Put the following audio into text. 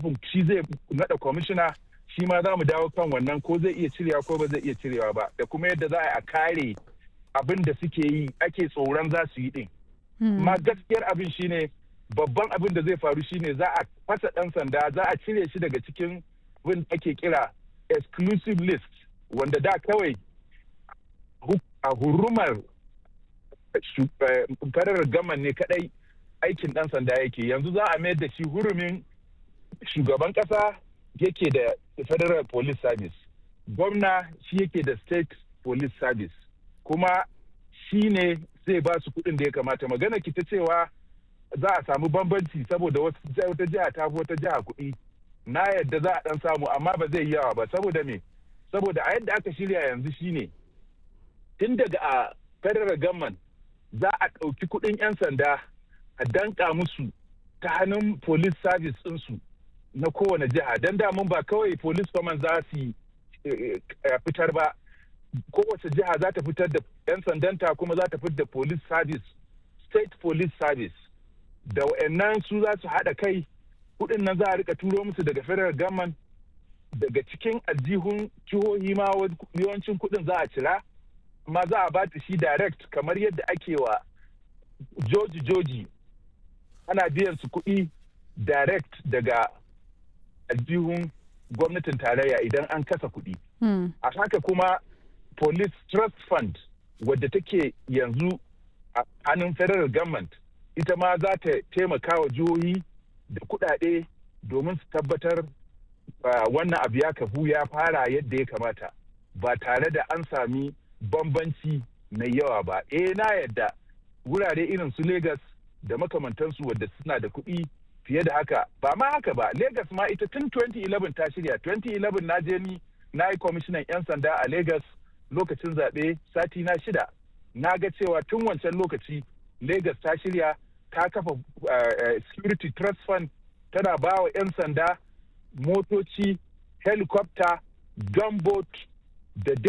nufin shi zai naɗa kwamishina shi ma za mu dawo kan wannan ko zai iya cirewa ko ba zai iya cirewa ba da kuma yadda za a kare abin da suke yi ake tsoron za su yi din. Ma gaskiyar abin shine babban abin da zai faru shine za a fasa ɗan sanda za a cire shi daga cikin abin ake kira exclusive list wanda da kawai a hurumar farar gaman ne kadai aikin ɗan sanda yake yanzu za a mayar da shi hurumin shugaban ƙasa yake da federal police service gwamna shi yake da state police service kuma shi ne zai ba su kuɗin da ya kamata magana ki ta cewa za a samu bambanci saboda wata jiha ta fi wata jiha kuɗi na yadda za a ɗan samu amma ba zai yawa ba saboda me saboda a yadda aka shirya yanzu shine tun daga a federal government za a ɗauki kuɗin 'yan sanda a danka musu ta hannun police service ɗinsu na kowane jiha don damun ba kawai police command za su fitar ba kowace jiha za ta fitar da 'yan sandanta kuma za ta fitar da police service state police service da wa'annan su za su haɗa kai kuɗin nan za a rika turo musu daga federal government daga cikin aljihun jihohi ma yawancin kuɗin za a cira amma za a bata shi direct kamar yadda ake wa joji joji ana biyan su kuɗi direct daga aljihun gwamnatin tarayya idan an kasa kuɗi. A haka kuma police trust fund wadda take yanzu a hannun federal government ita ma za ta taimaka wa jihohi da kuɗaɗe domin su tabbatar wannan abu ya kafu ya fara yadda ya kamata ba tare da an sami bambanci mai yawa ba. Eh na yadda wurare irin su Legas da makamantansu wadda suna da kuɗi fiye da haka ba ma haka ba Legas ma ita tun 2011 ta shirya 2011 na je ni na yi kwamishinan 'yan sanda a Legas lokacin zaɓe sati na shida na ga cewa tun wancan lokaci Legas ta shirya ta kafa security trust fund tana ba wa 'yan sanda motoci helicopter gunboat da